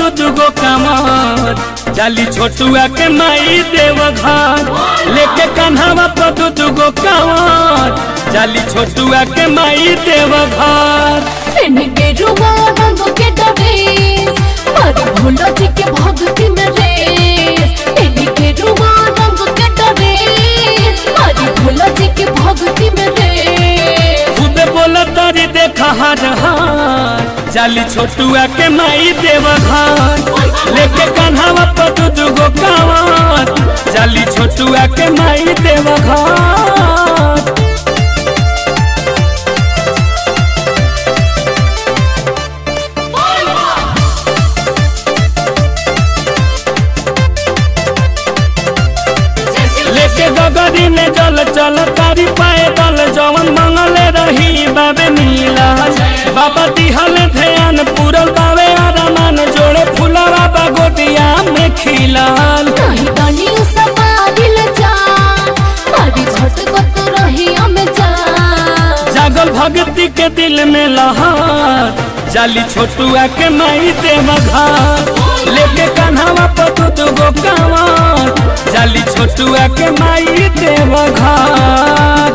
दू दुगो कमर जाली छोटुआ के माई देव घर लेके कन्हवा पर दू दुगो कमर जाली छोटुआ के माई देव घर इनके रुआ रंग के डरेस मारी भोला जी के भक्ति में रेस इनके रुआ रंग के डरेस मारी भोला जी के भक्ति में रेस खुद बोला तारी देखा हर हार जाली छोटुआ के माई देव घर लेके कन्हवा पर दू दुगो कमर जाली छोटुआ के माई देव घर लेके गगरी में जल चल तारी पाए दल जवन मंगले रही बाबे नीला बाबा दिहल ध्यान पूरल बाबे आरामान जोड़े फूला बाबा गोदिया में खिलाल नहीं डाली समारिल जा मारी झटकत रही हमें जा जागल भक्ति के दिल में लहर जाली छोटुआ के माई देव घर लेके कन्हवा पर दू दुगो कांवर जाली छोटुआ के माई देव घर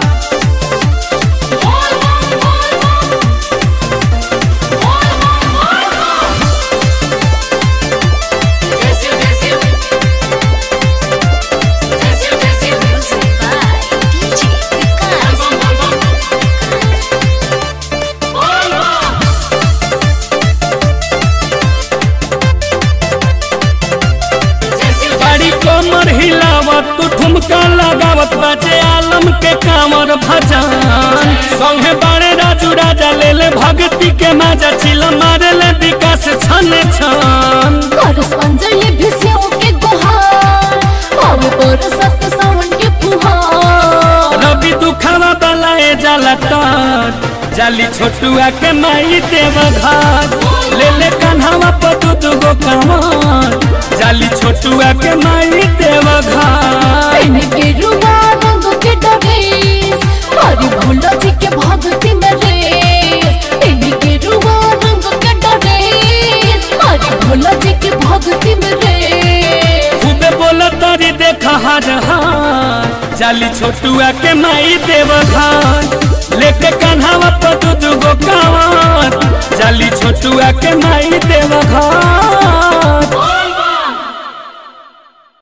बड़ी कमर हिलावत तू ठुमका लगावत बाजे आलम के कामर भजन संगे बड़े राजू राजा ले ले भक्ति के माजा चिल मारे ले विकास छन छन करस अंजलि भिसियों के गुहार आवे बरसत सावन के फुहार रवि दुखावा बलाए जाला तर जाली छोटुआ के माई देव घर ले ले कन्हवा पर दू दुगो कामर जाली छोटुआ के माई देव घर इनके रुआ रंग के डरेस मारी भोला जी के भक्ति में रेस इनके रुआ रंग के डरेस मारी भोला जी के भक्ति में रेस खूबे बोला तारी देखा हर हार जाली छोटुआ के माई देव घर लेके कन्हवा पर दू दुगो कांवर जाली छोटुआ के माई देव घर